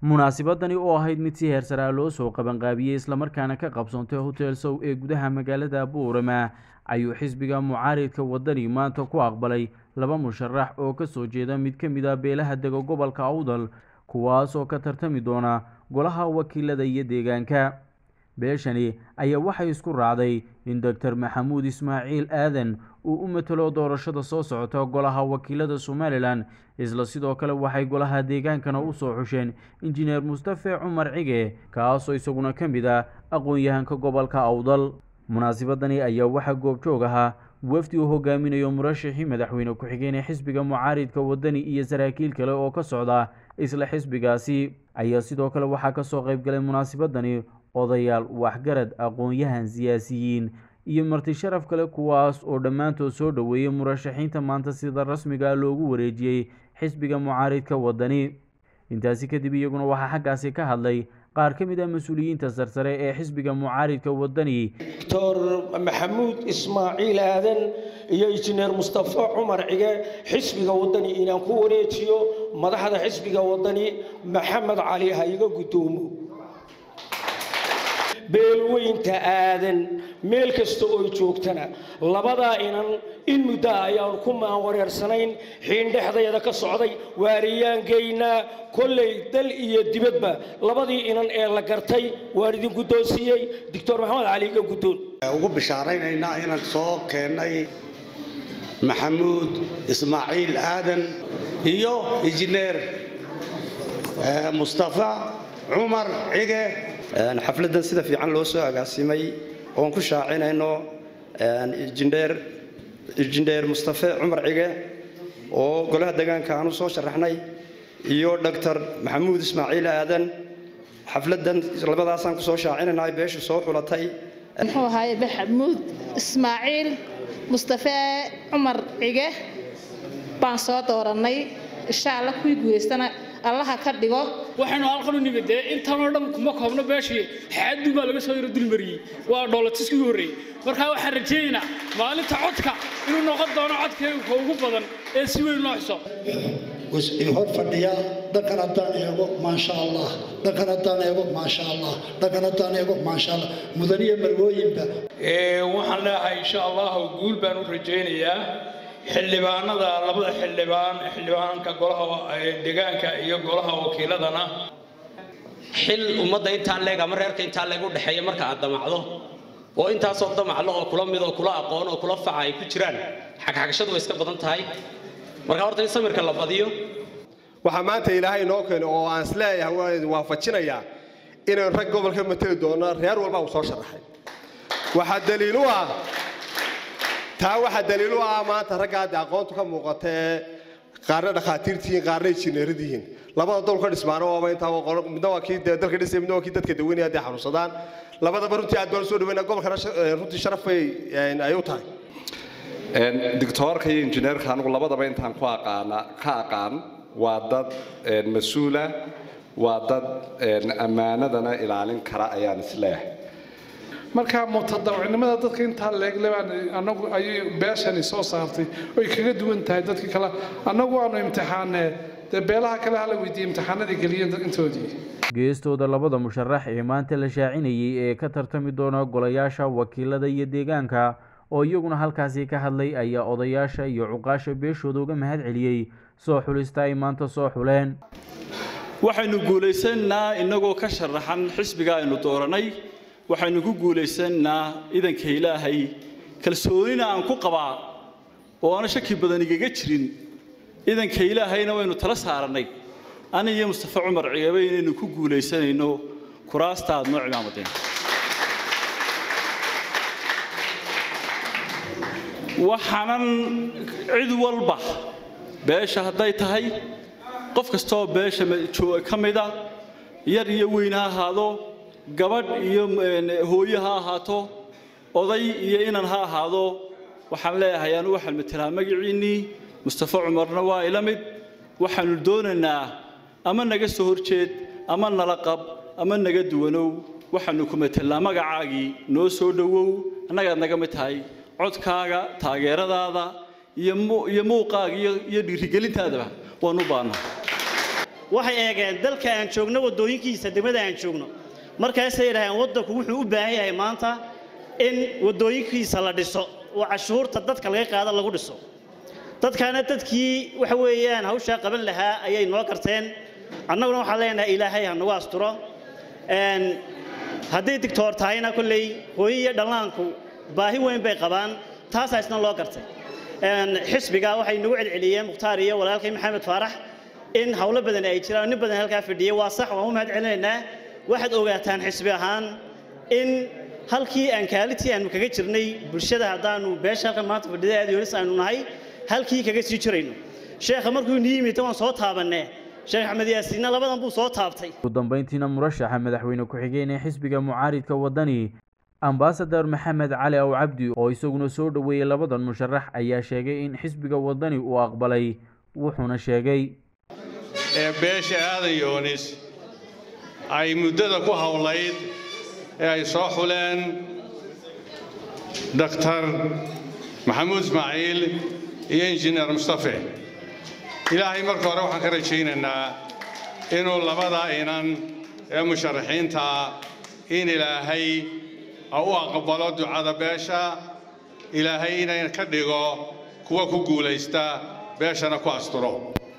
munaasibadani oo ahayd mid si heersaraa loo soo qabanqaabiyey islamarkaana ka qabsoontay hotel sow ee gudaha magaalada buurama ayuu xisbiga mucaaridka wadani maanta ku aqbalay laba musharax oo kasoo jeeda mid ka mid a beelaha dega gobolka awdal kuwaas oo ka tartami doona golaha wakiilada iyo deegaanka beeshani ayaa waxay isku raacday in doctor maxamuud ismaaciil aadan uu u matalo doorashada soo socota golaha wakiilada somalilan isla sidoo kale waxay golaha deegaankana usoo xusheen injineer mustafe cumar cige kaasoo isaguna ka mid ah aqoon-yahanka gobolka awdal munaasibadani ayaa waxaa goobjoog ahaa wafdi uu hogaaminayo murashixii madaxweyne ku-xigeen ee xisbiga mucaaridka wadani iyo saraakiil kale oo ka socda isla xisbigaasi ayaa sidoo kale waxaa kasoo qeybgalay munaasibadani odayaal waxgarad aqoon-yahan siyaasiyiin iyo marti sharaf kale kuwaas oo dhammaantood soo dhoweeyey murashaxiinta maanta sida rasmiga loogu wareejiyey xisbiga mucaaridka wadani intaasi kadib iyaguna waxaa xaggaasi ka hadlay qaar ka mid ah mas-uuliyiinta sarsare ee xisbiga mucaaridka wadani doctor maxamuud ismaaciil aadan iyo injineer mustafa cumar cige xisbiga wadani inaan ku wareejiyo madaxda xisbiga wadani maxamed cali ha iga guddoomo beelweynta aadan meel kasta oo joogtana labadaa inan in muddo ah ayaanu ku maanwareersanayn xiindhexdayada ka socday waariyaangeynaa kollay dal iyo dibadba labadii inan ee la gartay waan idin guddoonsiiyey doctor maxamed cali iga guddoon ugu bishaaraynaynaa inaan soo keennay maxamuud ismaaciil aadan iyo injineer mustafa cumar cige xafladdan sida fiican loo soo agaasimay oon ku shaacinayno injineer mustafe cumar cige oo golaha deegaanka aan u soo sharaxnay iyo doctor maxamuud ismaaciil aadan xafladdan labadaasaan ku soo shaacinayna ay beeshu soo xulatay muxuu ahaay maxamuud ismaaciil mustafe cumar cige baan soo doorannay insha alla kuwii guulaystana allaha ka dhigo waxaynu halkan u nimid dee intanoo dhan kuma koobno beeshii xaadun baa laga soo yaro dulmariyey waa dhoolatiskii u horreeyey markaa waxaan rajaynaynaa maalinta codka inuu noqon doono codkeega ugu badan ee si weyn loo xuso hor fadhiya dhankan haddaan eego maasha allah dhankan haddaan eego maasha allah dhankan haddaan eego maasha allah mudaniyo marwooyinba waxaan leeyahay insha allahu guul baan u rajaynayaa xildhibaanada labada xildhibaan xildhibaanka golaha deegaanka iyo golaha wakiiladana xil ummadda intaa leeg ama reerka intaa leeg u dhexeeya marka aad damacdo oo intaasoo damaclo oo kula mid oo kula aqoon oo kula faca ay ku jiraan xagxagashadu way iska badan tahay marka horta in samirka la badiyo waxaa maanta ilaahay inoo keeno oo aan isleeyahay waan idin waafajinayaa inaan rag gobolka mateli doono reer walba uu soo sharaxay waxaa daliil u ah taa waxaa daliil u ah maanta ragga hadda aqoontu ka muuqata ee qaarna dhakhaatiirtihiin qaarna injineeradihiin labada dolka dhismaana waaba intaa midna waa kii dalka dhisay midna waa kii dadka daweynaya hadday xanuunsadaan labadaba runtii aad baan soo dhaweynaa gobolkana runtii sharaf bay ay u tahay doctoorka iyo injineerka anigu labadaba intaan ku aqaana ka aqaan waa dad mas-uula waa dad ammaanadana ilaalin kara ayaan isleeyahay marka mutadawacnimada dadka intaa leeglebaan anagu ayay beeshani soo saartay oy kaga duwan tahay dadka kale annagu aanu imtixaanee dee beelaha kale hala weydiiyey imtixaanadii geliyeen intoodii geestooda labada musharax ee maanta la shaacinayey ee ka tartami doona golayaasha wakiilada iyo deegaanka oo iyaguna halkaasi ka hadlay ayaa odayaasha iyo cuqaasha beeshooda uga mahad celiyey soo xulista ay maanta soo xuleen waxaynu guulaysannaa innagoo ka sharaxan xisbiga aynu dooranay waxaynu ku guulaysannaa idanka ilaahay kalsoonina aan ku qabaa oo aana shaki badan igaga jirin idanka ilaahayna waynu tala saarannay ani iyo mustafa cumar cigabe inaynu ku guulaysanayno kuraasta aad noo cimaamadeen waxaanan cid walba beesha hadday tahay qof kastaoo beesha ka mida yar iyo weyn ha ahaado gabadh iyo hooye ha ahaato oday iyo inan ha ahaado waxaan leeyahay anu waxaan matelaa magaciinnii mustafa cumarna waa ila mid waxaannu doonaynaa ama naga soo horjeed ama nala qab ama naga duwanow waxaannu ku matelnaa magacaagii noo soo dhowow annagaad naga mid tahay codkaaga taageeradaada iyo muuqaaga iyo dhiirigelintaadaba waanu baannaa waxay eegeen dalka aan joogno waddooyinkiisa degmada aan joogno markaasay yidhaaheen waddanku wuxuu u baahan yahay maanta in waddooyinkiisa la dhiso oo cashuurta dadka laga qaado lagu dhiso dadkaana dadkii waxa weeyaan hawshaa qaban lahaa ayay noo garteen annaguna waxaan leenahay ilaahay ha nagu asturo hadday digtoor tahayna kolley hooyo iyo dhallaanku baahi weyn bay qabaan taasaa isna loo gartay xisbiga waxay nagu celceliyeen mukhtaar iyo walaalkay maxamed faarax in howlo badan ay jiraan nin badan halkaa fadhiyay waa sax waan u mahad celinaynaa waxaad ogaataan xisbi ahaan in halkii aan kaalitii aanu kaga jirnay bulshada haddaanu beesha halkan maanta fadhida aad yolis aynu nahay halkii kaga sii jirayno sheekha markuu nii yimid waan soo taabannee sheekh axmed yaasiinna labadan buu soo taabtay ugu dambeyntiina murashaxa madaxweyne ku-xigeen ee xisbiga mucaaridka waddani ambasador maxamed cali aw cabdi oo isaguna soo dhoweeyey labadan musharax ayaa sheegay in xisbiga waddani uu aqbalay wuxuuna sheegay ee beesha aadan yoonis ay muddada ku howlayd ee ay soo xuleen daktar maxamuud ismaaciil iyo injineer mustafe ilaahay marka hore waxaan ka rajaynaynaa inuu labada inan ee musharaxiinta in ilaahay u aqbalo ducada beesha ilaahay inay ka dhigo kuwa ku guulaysta beeshana ku asturo